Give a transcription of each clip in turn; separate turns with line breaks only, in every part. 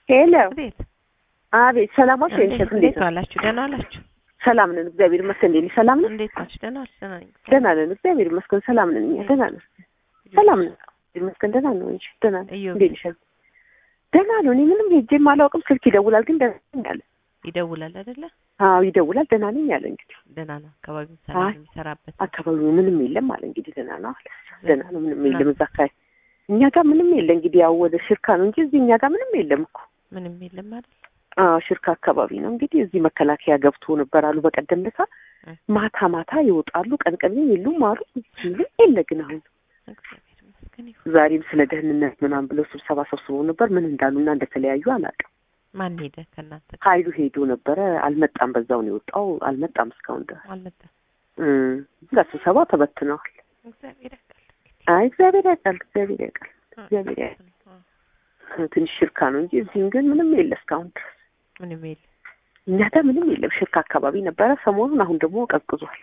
ሄሎ
እንዴት
አቤት ሰላም ዋልሽ ወይንሸት እንዴት
እንዴት
ነው
ዋላችሁ? ደህና ዋላችሁ?
ሰላም ነን እግዚአብሔር ይመስገን እንዴት ነሽ ሰላም ነን
እንዴት ናችሁ? ደህና ዋላችሁ? ደህና ነኝ።
ደህና ነን እግዚአብሔር ይመስገን ሰላም ነን እኛ ደህና ነን ሰላም ነን እግዚአብሔር ይመስገን ደህና ነው እንጂ ደህና ነን
እዮብ
እንዴት ነሽ ደህና ነው እኔ ምንም ሄጄም አላውቅም ስልክ ይደውላል ግን ደህና ነኝ አለ
ይደውላል አይደለ?
አዎ ይደውላል ደህና ነኝ አለ እንግዲህ
ደህና ነው። አካባቢው ሰላም
አይ፣
ነው የሚሰራበት
አካባቢው ምንም የለም አለ እንግዲህ ደህና ነው አለ ደህና ነው ምንም የለም እዛ አካባቢ እኛ ጋር ምንም የለ እንግዲህ ያው ወደ ሽርካ ነው እንጂ እዚህ እኛ ጋር ምንም የለም እኮ
ምንም የለም አይደል?
አዎ ሽርካ አካባቢ ነው እንግዲህ እዚህ መከላከያ ገብቶ ነበር አሉ በቀደም ለታ
እ።
ማታ ማታ ይወጣሉ ቀን ቀን የሉም አሉ ምንም የለ ግን አሁን
እግዚአብሔር ይመስገን ይሁን።
ዛሬም ስለ ደህንነት ምናምን ብለው ስብሰባ ሰብስበው ነበር ምን እንዳሉና እንደተለያዩ አላውቅም
ማን ሄደ ከእናንተ ጋር?
ኃይሉ ሄዶ ነበረ አልመጣም በዛው ነው የወጣው አልመጣም እስካሁን ድረስ
አልመጣም።
እ እዛ ስብሰባ ተበትነዋል
እግዚአብሔር ያውቃል።
አይ እግዚአብሔር ያውቃል እግዚአብሔር ያውቃል እግዚአብሔር ያውቃል
አዎ፣
ትንሽ ሽርካ ነው እንጂ እዚህም ግን ምንም የለ እስካሁን ድረስ
ምንም የለም።
እኛ ጋር ምንም የለም ሽርካ አካባቢ ነበረ ሰሞኑን አሁን ደግሞ ቀዝቅዟል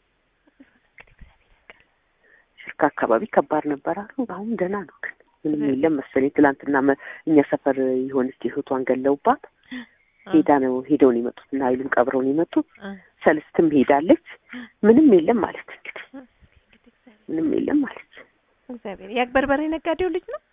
ሽርካ አካባቢ ከባድ ነበር አሉ አሁን ደህና ነው ግን ምንም
እ።
የለም መሰለኝ ትላንትና መ- እኛ ሰፈር የሆነች እህቷን ገለውባት ሄዳ ነው ሄደው ነው የመጡት እና ኃይሉን ቀብረው ነው የመጡት
እ፣
ሰልስትም ሄዳለች ምንም የለም ማለት እንግዲህ
እ፣ እንግዲህ እግዚአብሔር-
ምንም የለም ማለት
እግዚአብሔር ያክ በርበሬ ነጋዴው ልጅ ነው።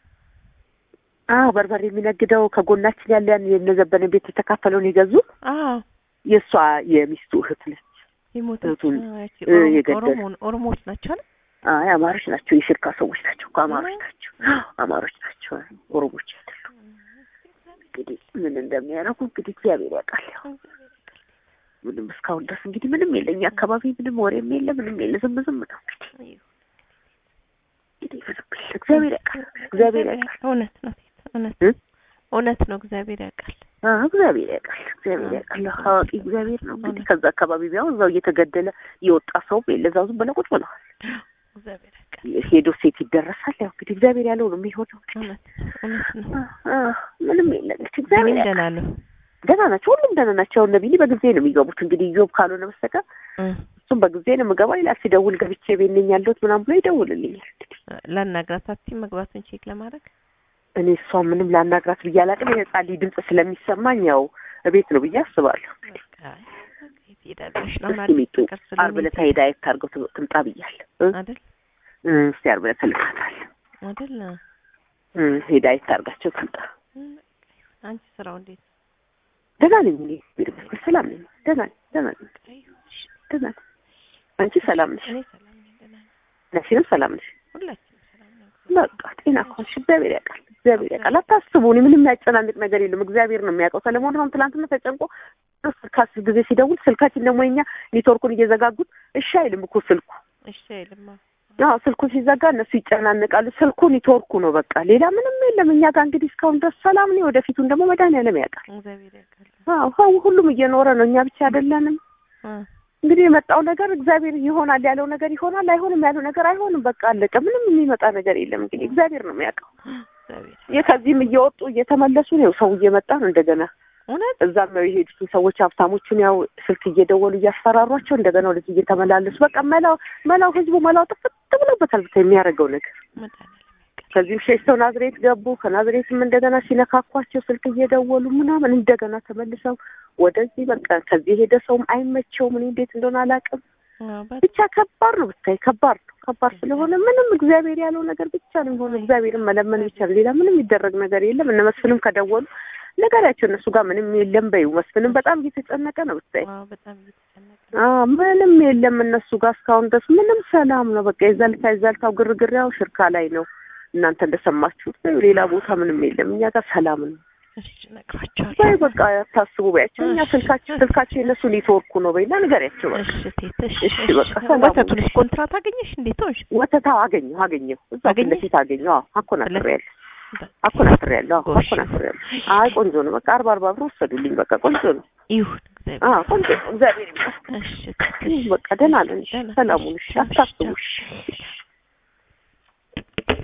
አዎ በርበሬ የሚነግደው ከጎናችን ያለ ያን የነዘበነ ቤት የተካፈለውን የገዙ
አዎ
የእሷ የሚስቱ እህት ነች
የሞተ
እህቱን
ያቺ
እ፣
ኦሮሞ-
የገደለ።
ኦሮሞ- ኦሮሞዎች ናቸው አይደል?
አይ አማሮች ናቸው የሽርካ ሰዎች ናቸው እኮ አማሮች ናቸው አማሮች ናቸው ኦሮሞች አይደሉም እንግዲህ ምን እንደሚያደርጉ እንግዲህ እግዚአብሔር ያውቃል ያው ምንም እስካሁን ድረስ እንግዲህ ምንም የለ እኛ አካባቢ ምንም ወሬም የለ ምንም የለ ዝም ዝም ነው እንግዲህ እንግዲህ ምንም የለ እግዚአብሔር ያውቃል እግዚአብሔር ያውቃል
እውነት ነው እውነት
እ?
እውነት ነው። እግዚአብሔር ያውቃል።
አዎ እግዚአብሔር ያውቃል እግዚአብሔር ያውቃል አዋቂ እግዚአብሔር ነው እንግዲህ ከዛ አካባቢ ቢሆን እዛው እየተገደለ የወጣ ሰውም የለ እዛው ዝም ብለው ቁጭ ብለዋል
እግዚአብሔር ያውቃል።
ሄዶ ሴት ይደረሳል ያው እንግዲህ እግዚአብሔር ያለው ነው የሚሆነው
እውነት እውነት ነው።
አ- አ- ምንም የለ እንግዲህ እግዚአብሔር
እኔም
ያውቃል
ደህና ነው።
ደህና ናቸው ሁሉም ደህና ናቸው እነ ቢኒ በጊዜ ነው የሚገቡት እንግዲህ ኢዮብ ካልሆነ በስተቀር
እ፣
እሱም በጊዜ ነው የምገባው ይላል ሲደውል ገብቼ ቤት ነኝ ያለሁት ምናምን ብሎ ይደውልልኛል
ላናግራት አትይም መግባቱን ቼክ ለማድረግ
እኔ እሷን ምንም ላናግራት ብዬ አላውቅም የህፃን ልጅ ድምፅ ስለሚሰማኝ ያው እቤት ነው ብዬ አስባለሁ
በቃ አይ፣ በቃ የት ሄዳለሽ ነው
እስኪ ሚጡ
ፍቅር ስለሆነ
ዓርብ ዕለት ሄዳ የት አድርገው ት- ትምጣ ብያለሁ እ?
አይደል
እ፣ እስኪ ዓርብ ዕለት እልካታለሁ
አይደል
እ፣ ሄዳ የት አድርጋቸው ትምጣ
እ፣ በቃ አንቺ ስራው እንዴት ነው?
ደህና ነኝ እኔ እግዚአብሔር ይመስገን ሰላም ነኝ ደህና ነኝ ደህና ነኝ ደህና ነኝ አንቺ ሰላም ነሽ
እኔ ሰላም ነኝ፣ ደህና ነኝ።
ነሽንም ሰላም ነሽ
ሁላችንም ሰላም ነን።
በቃ ጤና ከሆንሽ እግዚአብሔር ያውቃል እግዚአብሔር ያውቃል አታስቡ እኔ ምንም የሚያጨናንቅ ነገር የለም እግዚአብሔር ነው የሚያውቀው ሰለሞን አሁን ትናንትና ተጨንቆ ስልክ አስር ጊዜ ሲደውል ስልካችን ደግሞ የኛ ኔትወርኩን እየዘጋጉት እሺ አይልም እኮ ስልኩ
እሺ አይልማ።
አዎ ስልኩ ሲዘጋ እነሱ ይጨናነቃሉ ስልኩ ኔትወርኩ ነው በቃ ሌላ ምንም የለም እኛ ጋር እንግዲህ እስካሁን ድረስ ሰላም ነው ወደፊቱን ደግሞ መድኃኒዓለም ያውቃል
እግዚአብሔር ያውቃል።
አዎ ሰው ሁሉም እየኖረ ነው እኛ ብቻ አይደለንም
እ፣
እንግዲህ የመጣው ነገር እግዚአብሔር ይሆናል ያለው ነገር ይሆናል አይሆንም ያለው ነገር አይሆንም በቃ አለቀ ምንም የሚመጣ ነገር የለም እንግዲህ እግዚአብሔር ነው የሚያውቀው
እግዚአብሔር
ይህ ከዚህም እየወጡ እየተመለሱ ነው ሰው እየመጣ ነው እንደገና
እውነት
እዛም ነው የሄዱትን ሰዎች ሀብታሞቹን ያው ስልክ እየደወሉ እያስፈራሯቸው እንደገና ወደዚህ እየተመላለሱ በቃ መላው መላው ህዝቡ መላው ጥፍት ብሎበታል ብታይ የሚያደርገው ነገር
መድኃኒዓለም ያውቃል።
ከዚህም ሸሽተው ናዝሬት ገቡ ከናዝሬትም እንደገና ሲነካኳቸው ስልክ እየደወሉ ምናምን እንደገና ተመልሰው ወደዚህ በቃ ከዚህ የሄደ ሰውም አይመቸውም እኔ እንዴት እንደሆነ አላውቅም
አዎ፣ በጣም
ብቻ ከባድ ነው ብታይ ከባድ ነው ከባድ ስለሆነ ምንም እግዚአብሔር ያለው ነገር ብቻ ነው የሚሆነው እግዚአብሔርን መለመን ብቻ ነው ሌላ ምንም የሚደረግ ነገር የለም እነ መስፍንም ከደወሉ ነገራቸው እነሱ ጋር ምንም የለም በይው መስፍንም በጣም እየተጨነቀ ነው ብታይ
አዎ፣ በጣም እየተጨነቀ ነው።
አዎ ምንም የለም እነሱ ጋር እስካሁን ድረስ ምንም ሰላም ነው በቃ የዘልታ የዘልታው ግርግር ያው ሽርካ ላይ ነው እናንተ እንደሰማችሁት ነው ሌላ ቦታ ምንም የለም እኛ ጋር ሰላም ነው
እሺ እነግራቸዋለሁ።
በይ በቃ ታስቡ በያቸው እኛ ስልካቸው ስልካቸው የእነሱ ኔትወርኩ ነው በይና ንገሪያቸው በቃ
እሺ ቴት እሺ
እሺ፣
እሺ።
በቃ ሰላም
ወተቱንስ ኮንትራት አገኘሽ? እንዴት ሆንሽ?
ወተታው አገኘሁ አገኘሁ እዛ ፊት
አገኘሽ?
ለፊት አገኘሁ አዎ አኮናትሬያለሁ
በቃ
አኮናትሬያለሁ አዎ
ጎሽ።
አኮናትሬያለሁ አይ ቆንጆ ነው በቃ አርባ አርባ ብር ወሰዱልኝ በቃ ቆንጆ ነው
ይሁን እግዚአብሔር
አዎ ቆንጆ ነው እግዚአብሔር ይመስገን
እሺ
በቃ ደህና ነን
ደህና
ሰላሙን እሺ
እሺ፣
አታስቡ
ቻው።
እሺ